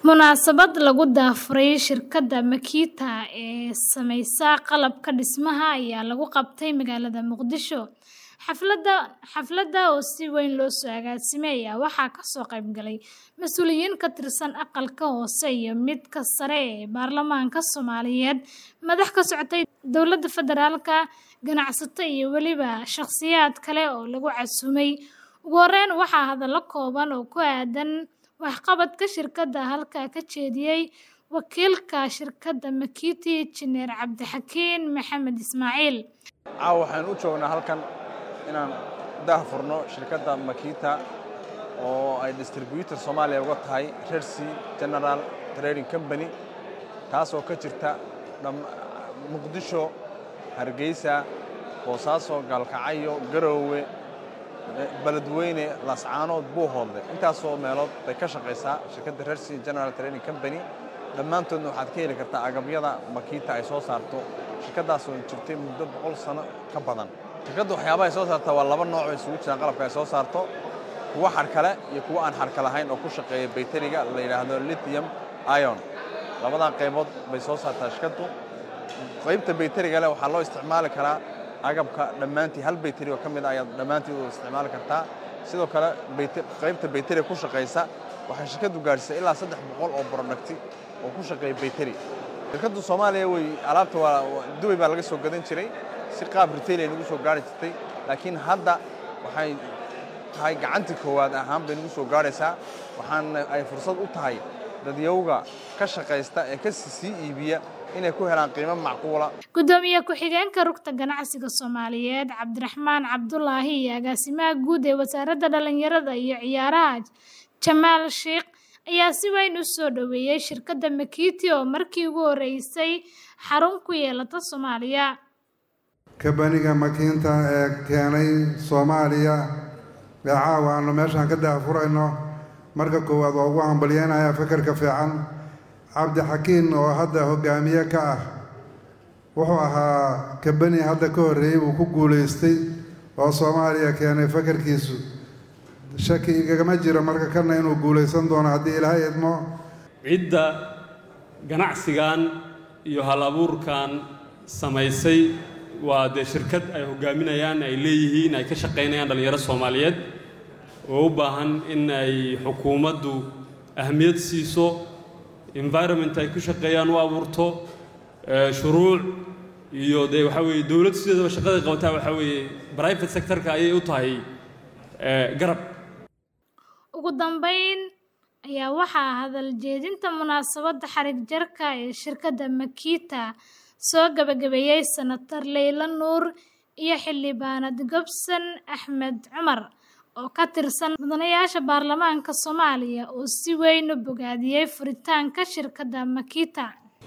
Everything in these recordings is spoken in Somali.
Munaasabad lagu daafuray shirkadda Makita ee samaysa qalabka dhismaha ayaa lagu qabtay magaalada Muqdisho. Xafladda oo si weyn loo soo agaasimay ayaa waxaa ka soo qayb galay mas'uuliyiin ka tirsan Aqalka Hoose iyo midka sare ee Baarlamaanka Soomaaliyeed, madax ka socotay dowladda federaalka, ganacsato iyo weliba shaqsiyaad kale oo lagu casuumay. Ugu horreyn, waxaa hadallo kooban oo ku aaddan waxqabadka shirkadda halkaa ka jeediyay wakiilka shirkadda Makita, Injineer Cabdixakiin Maxamed Ismaaciil. Caawa waxaan u joognaa halkan inaan daahfurno shirkadda Makita oo ay distributor Soomaaliya uga tahay Red Sea General Trading Company taasoo ka jirta Muqdisho, Hargeysa, Boosaaso, Gaalkacyo, Garowe, Beledweyne, Laascaanood, Buuhoodle intaasoo meelood bay ka shaqaysaa shirkadda Red Sea General Trading Company dhammaantoodna waxaad ka heli kartaa agabyada Makita ay soo saarto shirkaddaas oo jirtay muddo boqol sano ka badan shirkadda waxyaabaha ay soo saartaa waa laba nooc oo isugu jiraan qalabka ay soo saarto kuwa xadhkale iyo kuwa aan xadhka lahayn oo ku shaqeeya bayteriga la yidhaahdo lithium ion labadaa qaybood bay soo saartaa shirkaddu qaybta bayteriga leh waxaa loo isticmaali karaa agabka dhammaantii hal bayteri oo ka mid a ayaad dhammaantii u isticmaali kartaa sidoo kale qaybta bayteriga ku shaqaysa waxay shirkaddu gaadhisay ilaa saddex boqol oo producti oo ku shaqeeya bayteri shirkaddu soomaaliya wey alaabta waa dubay baa laga soo gadan jiray si qaab retail ay nagu soo gaari jirtay laakiin hadda waxay tahay gacantii koowaad ahaan bay nagu soo gaaraysaa waxaana ay fursad u tahay dadyowga ka shaqaysta ee ka sii iibiya inay ku helaan qiimo macquula gudoomiye ku-xigeenka rugta ganacsiga soomaaliyeed cabdiraxmaan cabdulaahi iyo agaasimaha guud ee wasaaradda dhallinyarada iyo ciyaaraha jamaal sheikh ayaa si weyn u soo dhoweeyey shirkadda Makita oo markii ugu horeysay xarun ku yeelata Soomaaliya kabaniga Makita ee keenay Soomaaliya ee caawa aanu meeshaan ka daafurayno marka koowaad waa ugu hambalyeynaya fikirka fiican cabdixakiin oo hadda hogaamiye ka ah wuxuu ahaa kabani hadda ka horreeyey uu ku guulaystay oo Soomaaliya keenay fikirkiisu shaki igagama jiro marka kana inuu guulaysan doono haddii ilaahay idmo cidda ganacsigan iyo hal abuurkan samaysay waa dee shirkad ay hogaaminayaan ay leeyihiin ay ka shaqaynayaan dhallinyaro soomaaliyeed oo u baahan in ay xukuumaddu ahmiyad siiso environment ay ku shaqeeyaan u abuurto shuruuc iyo dee waxaa weeye dowladdu sideedaba shaqaday qabataa waxaa weeye private sectorka ayay u tahay garab ugu dambeyn ayaa waxaa hadal jeedinta munaasabadda xarig jarka ee shirkadda Makita soo gabagabeeyey senator Leyla Nuur iyo xildhibaanad Gobson Axmed Cumar oo ka tirsan mudanayaasha baarlamaanka Soomaaliya oo si weyn u bogaadiyey furitaanka shirkadda Makita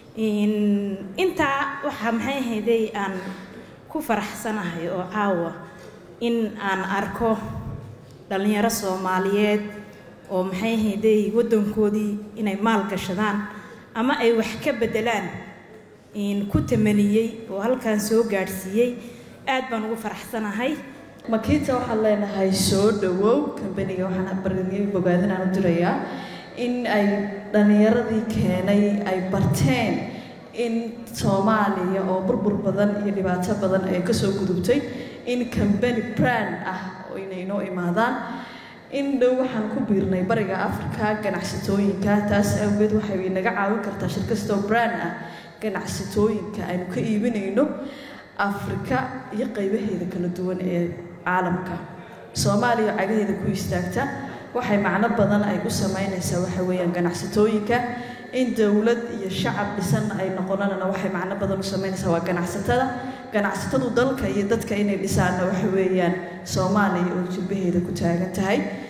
intaa waxaa maxay ahayday aan ku faraxsanahay oo caawa in aan arko dhallinyaro soomaaliyeed oo maxay ahayday waddankoodii inay maal gashadaan ama ay wax ka beddelaan ku tamaniyey oo halkan soo gaadhsiiyey aad baan ugu faraxsanahay Makita waxaan leenahay soo dhawow kambaniga waxaan barnaamij bogaadinaan u dirayaa in ay dhallinyaradii keenay ay barteen in Soomaaliya oo burbur badan iyo dhibaato badan ay ka soo gudubtay in kambani brand ah oo inay noo imaadaan in dhow waxaan ku biirnay bariga Afrika ganacsatooyinka taas awgeed waxay naga caawin kartaa shirkastoo brand ah ganacsatooyinka aynu ka iibinayno Afrika iyo qaybaheeda kala duwan ee caalamka Soomaaliya cagaheeda ku istaagta waxay macno badan ay u sameynaysaa waxa weeyaan ganacsatooyinka in dowlad iyo shacab dhisan ay noqonana waxay macno badan u sameynaysaa waa ganacsatada ganacsatadu dalka iyo dadka inay dhisaanna waxa weeyaan Soomaaliya oo jilbaheeda ku taagan tahay